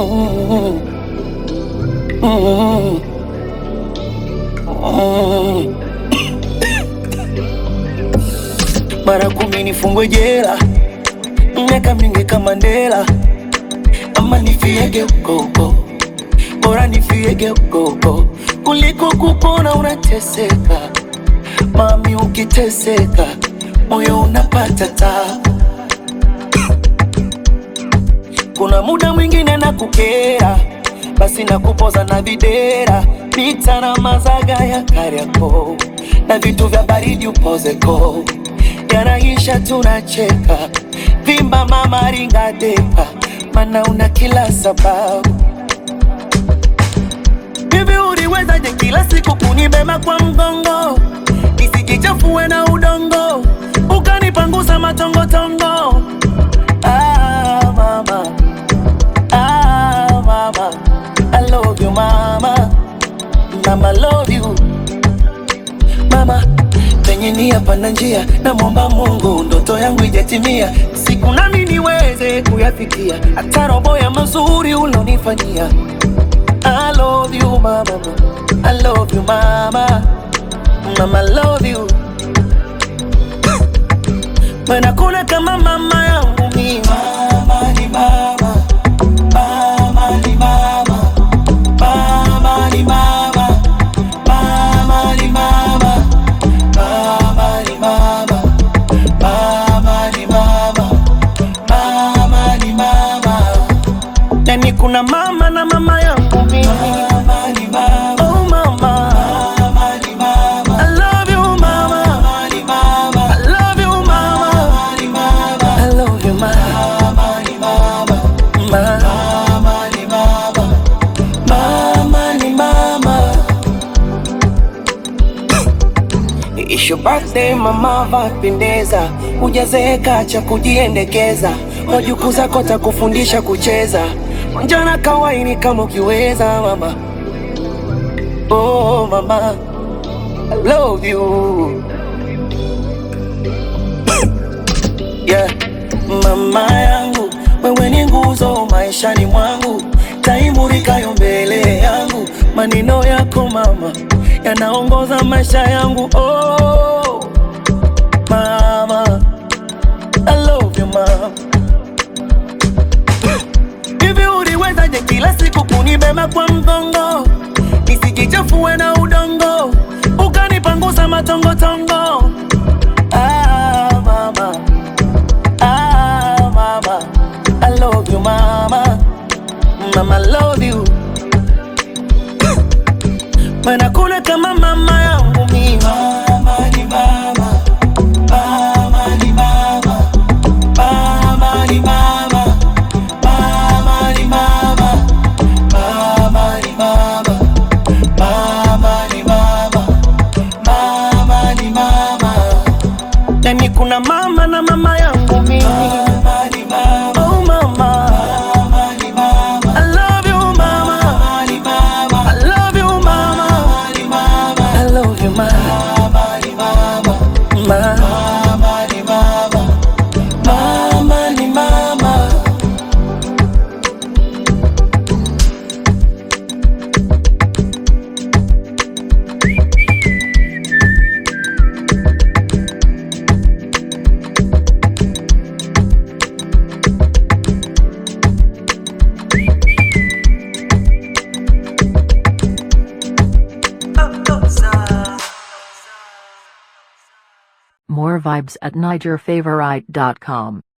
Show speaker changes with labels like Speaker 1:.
Speaker 1: Mm, mm, mm. Mara kumi nifungwe jela, miaka mingi kama Mandela, ama nifiege huko huko, bora nifiege huko huko kuliko kupona unateseka. Mami, ukiteseka moyo unapata tabu. Kuna muda mwingine na kukera, basi na kupoza na videra, pita na mazaga ya Kariakoo na vitu vya baridi upozeko, yanaisha tunacheka, vimba mama ringa depa, mana una kila sababu. Hivi uliwezaje kila siku kunibeba kwa mgongo, nisikichafue na udongo, ukanipangusa matongotongo Ah, mama. Ah, mama. I love you, mama. Mama, love you. Mama, penye nia pana njia, namwomba Mungu ndoto yangu ijatimia, siku nami niweze kuyafikia, hata robo ya mazuri ulonifanyia. I love you, mama. I love you, mama. Mama, I love you. Maana kuna kama mama yangu mimi. Mama ni mama, mama ni mama, mama ni mama, mama ni mama, mama ni mama, mama ni mama, mama ni mama. Yani kuna mama na mama yangu mimi. Mama ni mama. Oh mama. Mama ni mama. I love you mama. Mama ni mama. I love you mama. Mama ni mama. I love you mama. Mama ni mama. Mama ni mama. Mama ni mama. It's your birthday mama, vapendeza, hujazeeka cha kujiendekeza, wajukuu zako takufundisha kucheza, njana kawaini kama ukiweza mama. Oh mama, I love you yeah. Mama yangu wewe ni nguzo maishani mwangu, taimurikayo mbele yangu, maneno yako mama yanaongoza maisha yangu. Oh mama, I love you mama. Hivi uliwezaje kila siku kunibeba kwa mgongo, nisikichafue na udongo, ukanipangusa matongotongo. Ah, mama. Ah, mama. I love you, mama. Mama, I love you. Maana kuna kama mama yangu mimi. Mama ni mama. Mama ni mama. Mama ni mama. Mama ni mama. Mama ni mama. Mama ni mama. Mama ni mama. Yani kuna mama na mama yangu mimi. Mama ni mama. Oh mama. Mama ni mama. I love you mama. Mama ni mama. I love you mama. Mama ni mama. I love you mama. Mama ni mama. Mama ni mama. Mama ni mama.
Speaker 2: More vibes at NigerFavorite.com.